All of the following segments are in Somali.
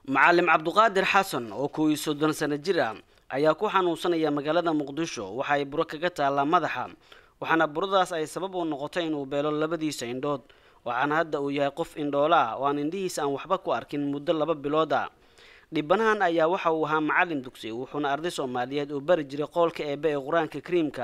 macalim cabduqaadir xasan oo kow iyo soddon sano jir ah ayaa ku xanuunsanaya magaalada muqdisho waxa ay buro kaga taallaa madaxa waxaana buradaas ay sabab u noqotay inuu beelo labadiisa indhood waxaana hadda uu yahay qof indhoola ah oo aan indhihiisa aan waxba ku arkin muddo laba bilood ah dhibanahan ayaa waxa uu ahaa macalin dugsi wuxuuna arday soomaaliyeed uu bari jiray qoolka eebe ee qur-aanka kariimka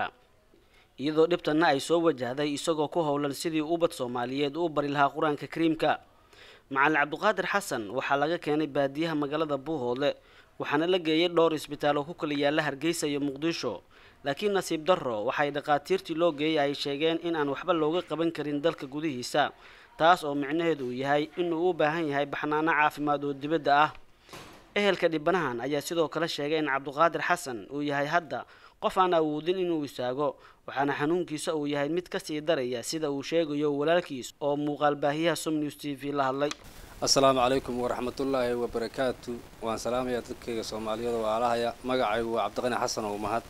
iyadoo dhibtanna ay soo wajahday isagoo ku howlan sidii ubad soomaaliyeed uu bari lahaa qur-aanka kariimka macalin cabduqaadir xasan waxaa laga keenay baadiyaha magaalada buuhoodle waxaana la geeyay dhowr isbitaal oo ku kala yaalla hargeysa iyo muqdisho laakiin nasiib darro waxay dhakhaatiirtii loo geeyay ay sheegeen in aan waxba looga qaban karin dalka gudihiisa taas oo micnaheedu uu yahay inuu u baahan yahay baxnaano caafimaad oo dibadda ah ehelka dhibanahan ayaa sidoo kale sheegay in cabduqaadir xasan uu yahay hadda qof aan awoodin inuu istaago waxaana xanuunkiisa uu yahay mid kasii daraya sida uu sheegayo walaalkiis oo muuqaal baahiyaha som news t v la hadlay assalaamu calaykum waraxmatullaahi wabarakaatu waan salaamayaa dadkayga soomaaliyeed oo waalahaya magacaygu waa cabdiqani xasan oo mahad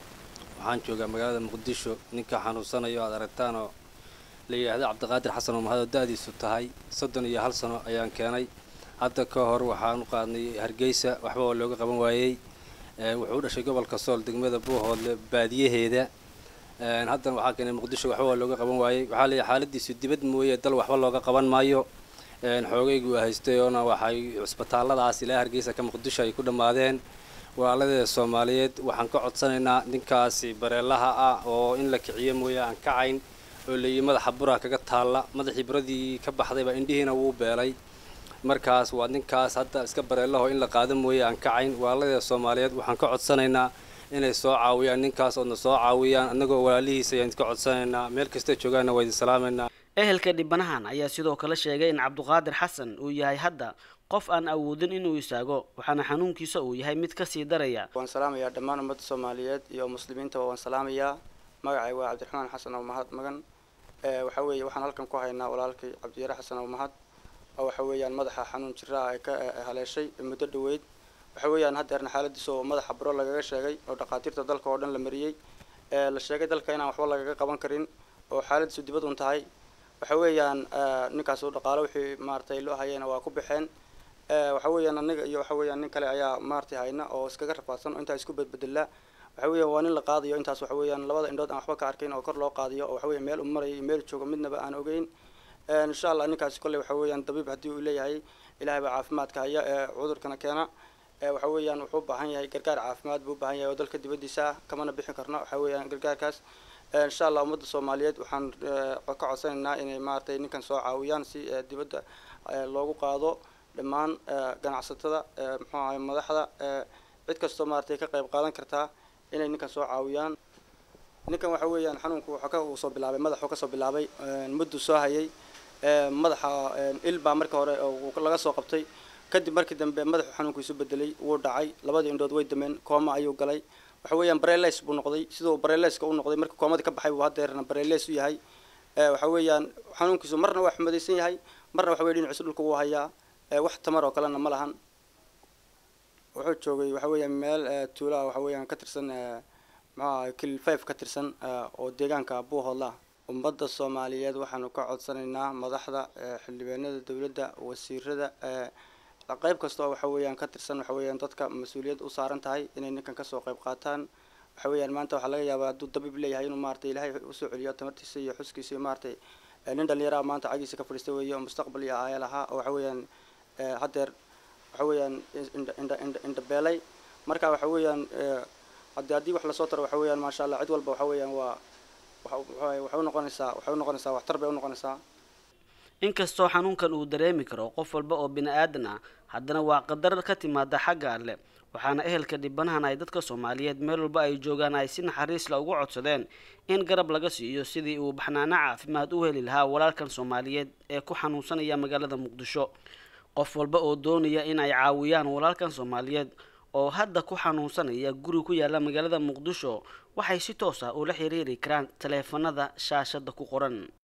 waxaan joogaa magaalada muqdisho ninka xanuunsanayo aad aragtaan oo la yidhaahdo cabdiqaadir xasan oo mahad oo da-diisu tahay soddon iyo hal sano ayaan keenay hadda ka hor waxaan u qaadnay hargeysa waxba waa looga qaban waayey wuxuu u dhashay gobolka sool degmada buuhoodle baadiyaheeda haddana waxaa keenay muqdisho waxba waa looga qaban waayey waxaa leeyahay xaaladiisu dibad mooye dal waxba looga qaban maayo xoogaygu haystay oona waxay cisbitaalladaas ilaa hargeysa ka muqdisho ay ku dhammaadeen walaaladeeda soomaaliyeed waxaan ka codsanaynaa ninkaasi bareelaha ah oo in la kiciyo mooye aan kacayn oo leeyihi madaxa buraa kaga taalla madaxii buradii ka baxdayba indhihiina wuu beelay markaas waa ninkaas hadda iska bareelaho in la qaado mooye aan kacayn walaaladeeda soomaaliyeed waxaan ka codsanaynaa inay soo caawiyaan ninkaas oodna soo caawiyaan annagoo walaalihiisa ayaan ka codsanaynaa meel kasta joogaanna waa idin salaamaynaa ehelka dhibanahan ayaa sidoo kale sheegay in cabduqaadir xasan uu yahay hadda qof aan awoodin inuu istaago waxaana xanuunkiisa uu yahay mid kasii daraya waan salaamayaa dhammaan ummadda soomaaliyeed iyo muslimiintaba waan salaamayaa magacay waa cabdiraxmaan xasan oo mahad magan waxa weeye waxaan halkan ku haynaa walaalkay cabdiyare xasan oo mahad oo waxa weeyaan madaxa xanuun jiraa ay ka haleeshay muddo dhaweyd waxa weeyaan haddeerna xaaladiisa oo madaxa buro lagaga sheegay oo dhakhaatiirta dalka oo dhan la mariyey la sheegay dalka inaan waxba lagaga qaban karin oo xaaladiisu dibad un tahay waxa weeyaan ninkaas u dhaqaalo wixii maaragtay loo hayayna waa ku baxeen waxa weeyaan aniga iyo waxa weeyaan nin kale ayaa maaragtay hayna oo iskaga rafaadsan oo intaa isku bedbedelaa waxa weeyaan waa nin la qaadayo intaas waxa weeyaan labada indhood aan waxba ka arkayn oo kor loo qaadiyo oo waxa weeyaan meel u marayo iyo meel joogo midnaba aan ogeyn insha allah ninkaasi kolley waxa weeyaan dabiib haddii uu leeyahay ilaahay baa caafimaadka haya ee cudurkana keena waxa weeyaan wuxuu u baahan yahay gargaar caafimaad buu u baahan yahay oo dalka dibaddiisa ah kamana bixin karno waxa weeyaan gargaarkaas insha allah ummadda soomaaliyeed waxaan ka codsanaynaa inay maaragtay ninkan soo caawiyaan si dibadda loogu qaado dhammaan ganacsatada muxuu ahay madaxda cid kastoo maaragtay ka qayb qaadan kartaa inay ninkan soo caawiyaan ninkan waxa weeyaan xanuunku wuxuu ka uu soo bilaabay madaxuu kasoo bilaabay muddu soo hayay madaxa il baa markii hore laga soo qabtay kadib markii dambe madaxu xanuunku isu bedelay wuu dhacay labadii indhood way dameen kooma ayuu galay waxa weeyaan bareles buu noqday siduu bareleska u noqday markii koomadii ka baxay buu haddeerna bareles u yahay waxa weeyaan xanuunkiisu marna waa xumadaysan yahay marna waxa weye dhinaciisu dhulka wuu hayaa wax tamar oo kalena ma lahan wuxuu joogay waxa weeyaan meel tuulaha waxa weeyaan ka tirsan maxaa kil five ka tirsan oo deegaanka buuhoodla ummadda soomaaliyeed waxaanu ka codsanaynaa madaxda xildhibaanada dowladda wasiirada qayb kasta oo waxa weeyaan ka tirsan waxa weeyaan dadka mas-uuliyad u saaran tahay inay ninkan kasoo qayb qaataan waxa weeyaan maanta waxaa laga yaabaa hadduu dabiib leeyahay inuu maaragtay ilaahay usoo celiyo tamartiisa iyo xuskiisa iyo maaragtay nin dhalinyaraha maanta cagiisa ka fadhiista weeye oo mustaqbal iyo aaya lahaa oo waxa weeyaan haddeer waxa weeyaan indha indha indha indhabeelay marka waxa weeyaan haddii haddii wax lasoo taro waxa weeyaan maasha allah cid walba waxa weeyaan waa waxay u noqonaysaa waxay u noqonaysaa waxtar bay u noqonaysaa inkastoo xanuunkan uu dareemi karo qof walba oo bini aadan ah haddana waa qadar ka timaada xagga alle waxaana ehelka dhibanahan ay dadka soomaaliyeed meel walba ay joogaan ay si naxariisla ugu codsadeen in garab laga siiyo sidii uu baxnaano caafimaad u heli lahaa walaalkan soomaaliyeed ee ku xanuunsanaya magaalada muqdisho qof walba oo doonaya in ay caawiyaan walaalkan soomaaliyeed oo hadda ku xanuunsanaya guri ku yaala magaalada muqdisho waxay si toos ah ula xiriiri karaan taleefanada shaashada ku qoran